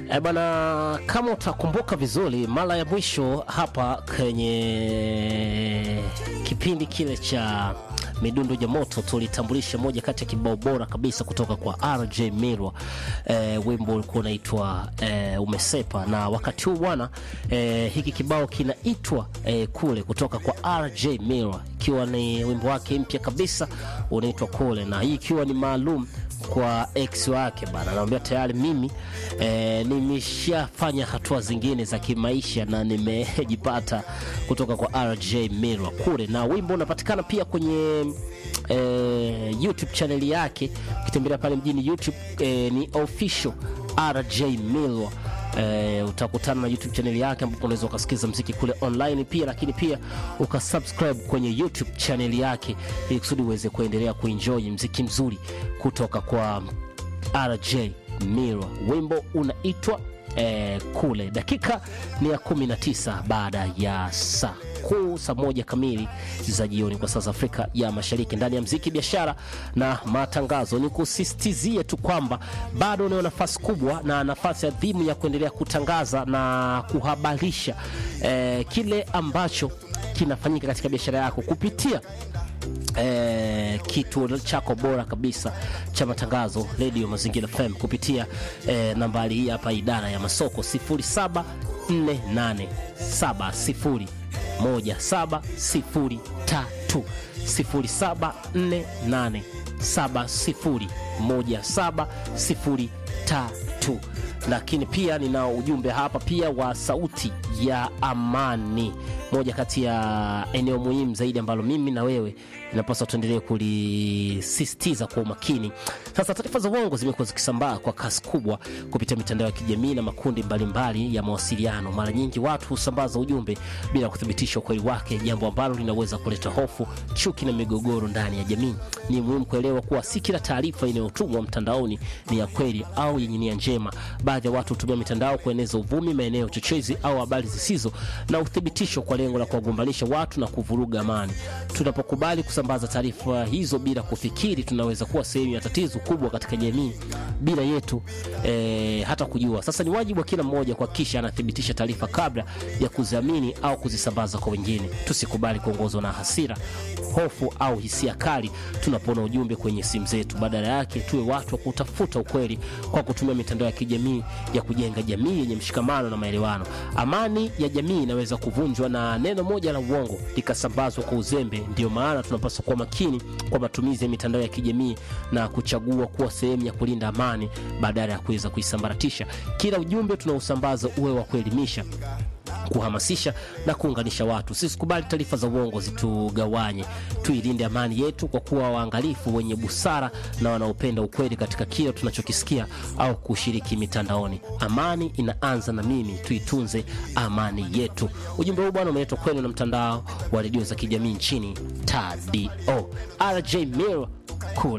E bana, kama utakumbuka vizuri, mara ya mwisho hapa kwenye kipindi kile cha midundo ya moto tulitambulisha moja kati ya kibao bora kabisa kutoka kwa RJ Mirwa. E, wimbo ulikuwa unaitwa e, Umesepa, na wakati huu bwana e, hiki kibao kinaitwa e, Kule kutoka kwa RJ Mirwa, ikiwa ni wimbo wake mpya kabisa unaitwa Kule, na hii ikiwa ni maalum kwa ex wake bana, anamwambia tayari mimi e, nimeshafanya hatua zingine za kimaisha na nimejipata kutoka kwa RJ Mirwa kule, na wimbo unapatikana pia kwenye e, YouTube channel yake. Ukitembelea pale mjini YouTube e, ni official RJ Mirwa. Uh, utakutana na YouTube channel yake ambapo unaweza ukasikiza mziki kule online pia, lakini pia ukasubscribe kwenye YouTube channel yake ili kusudi uweze kuendelea kuenjoy mziki mzuri kutoka kwa RJ Mirwa. Wimbo unaitwa eh, Kule. Dakika ni ya 19 baada ya saa kuu saa moja kamili za jioni kwa saa za Afrika ya Mashariki, ndani ya mziki, biashara na matangazo. Ni kusisitizie tu kwamba bado unayo nafasi kubwa na nafasi adhimu ya kuendelea kutangaza na kuhabarisha eh, kile ambacho kinafanyika katika biashara yako kupitia eh, kituo chako bora kabisa cha matangazo Radio Mazingira FM kupitia eh, nambari hii hapa, idara ya masoko 074870 1703 0748701703. Lakini pia nina ujumbe hapa pia wa sauti ya amani, moja kati ya eneo muhimu zaidi ambalo mimi na wewe inapaswa tuendelee kulisisitiza kwa umakini. Sasa taarifa za uongo zimekuwa zikisambaa kwa kasi kubwa kupitia mitandao ya kijamii na makundi mbalimbali mbali ya mawasiliano. Mara nyingi watu husambaza ujumbe bila kuthibitisha ukweli wake, jambo ambalo linaweza kuleta hofu, chuki na migogoro ndani ya jamii. Ni muhimu kuelewa kuwa si kila taarifa inayotumwa mtandaoni ni ya kweli au yenye nia njema. Baadhi ya watu hutumia mitandao kueneza uvumi, maeneo chochezi au habari zisizo na uthibitisho kwa lengo la kuwagombanisha watu na kuvuruga amani. Tunapokubali kusambaza taarifa hizo bila kufikiri, tunaweza kuwa sehemu ya tatizo kubwa katika jamii bila yetu e, hata kujua. Sasa ni wajibu wa kila mmoja kuhakikisha anathibitisha taarifa kabla ya kuziamini au kuzisambaza kwa wengine. Tusikubali kuongozwa na hasira, hofu au hisia kali tunapoona ujumbe kwenye simu zetu. Badala yake, tuwe watu wa kutafuta ukweli kwa kutumia mitandao ya kijamii ya kujenga jamii yenye mshikamano na maelewano. Amani ya jamii inaweza kuvunjwa na neno moja la uongo likasambazwa kwa uzembe. Ndiyo maana tunapaswa kuwa makini kwa matumizi ya mitandao ya kijamii na kuchagua kuwa sehemu ya kulinda amani badala ya kuweza kuisambaratisha. Kila ujumbe tunaosambaza uwe wa kuelimisha kuhamasisha na kuunganisha watu. Sisikubali taarifa za uongo zitugawanye. Tuilinde amani yetu kwa kuwa waangalifu, wenye busara na wanaopenda ukweli katika kile tunachokisikia au kushiriki mitandaoni. Amani inaanza na mimi, tuitunze amani yetu. Ujumbe huu bwana umeletwa kwenu na mtandao wa redio za kijamii nchini TADO. RJ Mir